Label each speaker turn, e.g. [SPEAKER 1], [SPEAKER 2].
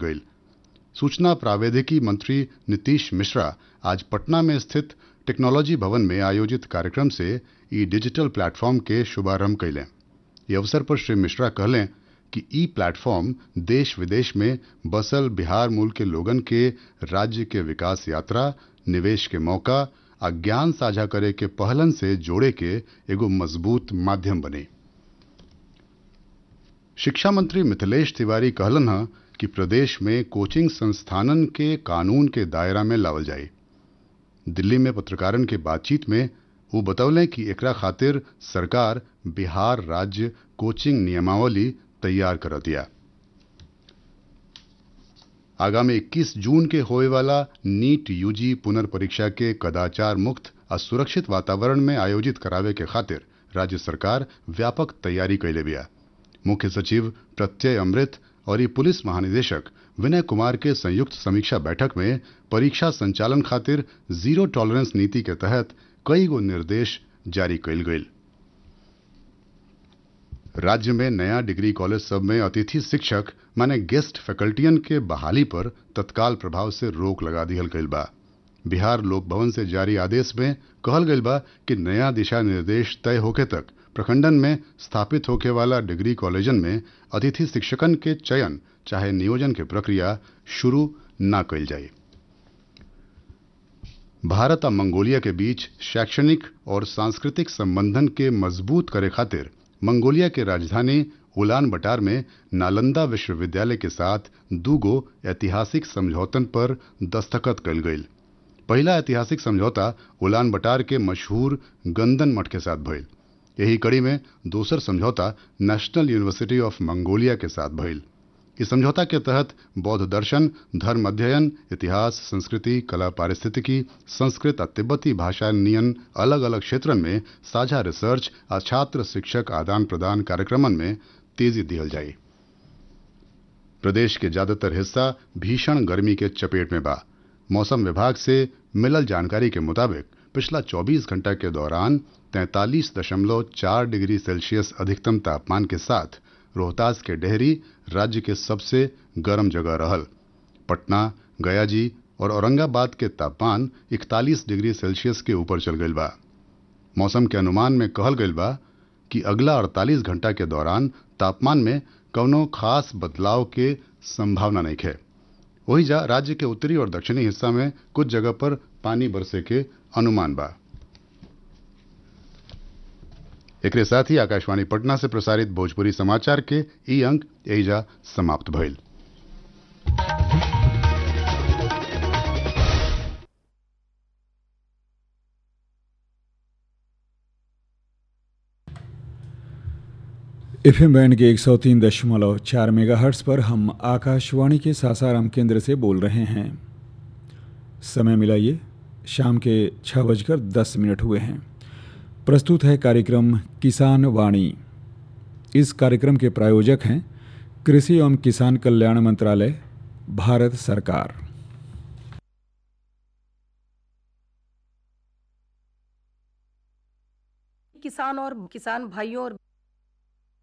[SPEAKER 1] गई सूचना प्रावैधिकी मंत्री नीतीश मिश्रा आज पटना में स्थित टेक्नोलॉजी भवन में आयोजित कार्यक्रम से ई डिजिटल प्लेटफॉर्म के शुभारंभ कैलें ये अवसर पर श्री मिश्रा कहलें कि ई प्लेटफॉर्म देश विदेश में बसल बिहार मूल के लोगन के राज्य के विकास यात्रा निवेश के मौका आ ज्ञान साझा करे के पहलन से जोड़े के एगो मजबूत माध्यम बने शिक्षा मंत्री मिथिलेश तिवारी कहलन ह कि प्रदेश में कोचिंग संस्थानन के कानून के दायरा में लावल जाए दिल्ली में पत्रकारन के बातचीत में वो बतौलें कि एकरा खातिर सरकार बिहार राज्य कोचिंग नियमावली तैयार कर दिया आगामी 21 जून के होए वाला नीट यूजी पुनर्परीक्षा के कदाचार मुक्त और सुरक्षित वातावरण में आयोजित करावे के खातिर राज्य सरकार व्यापक तैयारी कैले बिया मुख्य सचिव प्रत्यय अमृत और ये पुलिस महानिदेशक विनय कुमार के संयुक्त समीक्षा बैठक में परीक्षा संचालन खातिर जीरो टॉलरेंस नीति के तहत कई गो निर्देश जारी कैल गई राज्य में नया डिग्री कॉलेज सब में अतिथि शिक्षक माने गेस्ट फैकल्टियन के बहाली पर तत्काल प्रभाव से रोक लगा दिहल गईल बा बिहार लोक भवन से जारी आदेश में कहल गईल बा कि नया दिशा निर्देश तय होके तक प्रखंडन में स्थापित होके वाला डिग्री कॉलेजन में अतिथि शिक्षकन के चयन चाहे नियोजन के प्रक्रिया शुरू न कैल जाए भारत और मंगोलिया के बीच शैक्षणिक और सांस्कृतिक संबंधन के मजबूत करे खातिर मंगोलिया के राजधानी उलान बटार में नालंदा विश्वविद्यालय के साथ दूगो ऐतिहासिक समझौतन पर दस्तखत कल गई पहला ऐतिहासिक समझौता उलान बटार के मशहूर गंदन मठ के साथ भइल यही कड़ी में दूसर समझौता नेशनल यूनिवर्सिटी ऑफ मंगोलिया के साथ भइल इस समझौता के तहत बौद्ध दर्शन धर्म अध्ययन इतिहास संस्कृति कला पारिस्थितिकी संस्कृत और तिब्बती भाषा नियन अलग अलग क्षेत्रन में साझा रिसर्च और छात्र शिक्षक आदान प्रदान कार्यक्रमन में तेजी दिहल जाए प्रदेश के ज्यादातर हिस्सा भीषण गर्मी के चपेट में बा मौसम विभाग से मिलल जानकारी के मुताबिक पिछला 24 घंटा के दौरान 43.4 डिग्री सेल्सियस अधिकतम तापमान के साथ रोहतास के डेहरी राज्य के सबसे गर्म जगह रहल पटना गयाजी और औरंगाबाद के तापमान 41 डिग्री सेल्सियस के ऊपर चल गई बा मौसम के अनुमान में कहल गई बा कि अगला 48 घंटा के दौरान तापमान में कौनो खास बदलाव के संभावना नहीं है वही जा राज्य के उत्तरी और दक्षिणी हिस्सा में कुछ जगह पर पानी बरसे के अनुमान बा एक साथ ही आकाशवाणी पटना से प्रसारित भोजपुरी समाचार के ई अंक एजा समाप्त भइल
[SPEAKER 2] एफ एम बैंड के एक सौ तीन दशमलव चार मेगा हर्ट्स पर हम आकाशवाणी के सासाराम केंद्र से बोल रहे हैं समय मिलाइए शाम के छः बजकर दस मिनट हुए हैं प्रस्तुत है कार्यक्रम किसान वाणी इस कार्यक्रम के प्रायोजक हैं कृषि एवं किसान कल्याण मंत्रालय भारत सरकार
[SPEAKER 3] किसान और किसान भाइयों और